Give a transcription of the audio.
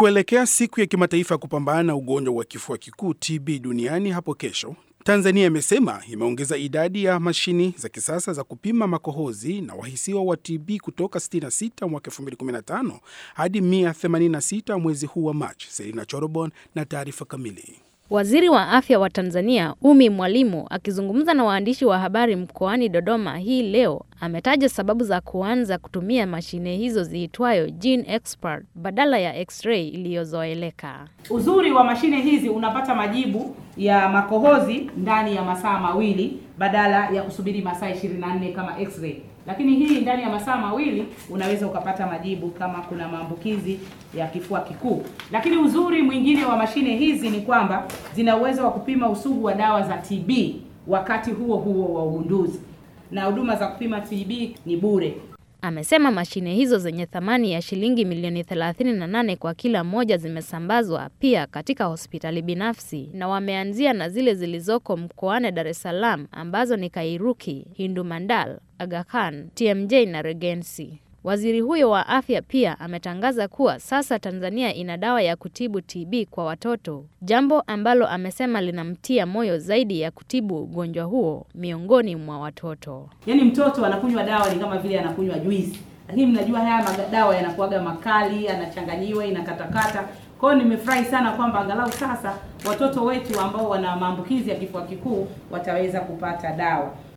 Kuelekea siku ya kimataifa ya kupambana na ugonjwa wa kifua kikuu TB duniani hapo kesho, Tanzania imesema imeongeza idadi ya mashini za kisasa za kupima makohozi na wahisiwa wa TB kutoka 66 mwaka 2015 hadi 186 mwezi huu wa Machi. Selina Chorobon na taarifa kamili. Waziri wa Afya wa Tanzania, Umi Mwalimu, akizungumza na waandishi wa habari mkoani Dodoma hii leo, ametaja sababu za kuanza kutumia mashine hizo ziitwayo Gene Expert badala ya x-ray iliyozoeleka. Uzuri wa mashine hizi unapata majibu ya makohozi ndani ya masaa mawili badala ya kusubiri masaa 24 kama x-ray. Lakini hii ndani ya masaa mawili unaweza ukapata majibu kama kuna maambukizi ya kifua kikuu. Lakini uzuri mwingine wa mashine hizi ni kwamba zina uwezo wa kupima usugu wa dawa za TB wakati huo huo wa ugunduzi, na huduma za kupima TB ni bure. Amesema mashine hizo zenye thamani ya shilingi milioni 38 kwa kila moja zimesambazwa pia katika hospitali binafsi na wameanzia na zile zilizoko mkoani Dar es Salaam ambazo ni Kairuki, Hindu Mandal, Aga Khan, TMJ na Regency. Waziri huyo wa afya pia ametangaza kuwa sasa Tanzania ina dawa ya kutibu TB kwa watoto, jambo ambalo amesema linamtia moyo zaidi ya kutibu ugonjwa huo miongoni mwa watoto. Yaani mtoto anakunywa dawa ni kama vile anakunywa juisi, lakini mnajua haya madawa yanakuwaga makali, yanachanganyiwa, inakatakata. Kwa hiyo nimefurahi sana kwamba angalau sasa watoto wetu ambao wana maambukizi ya kifua kikuu wataweza kupata dawa.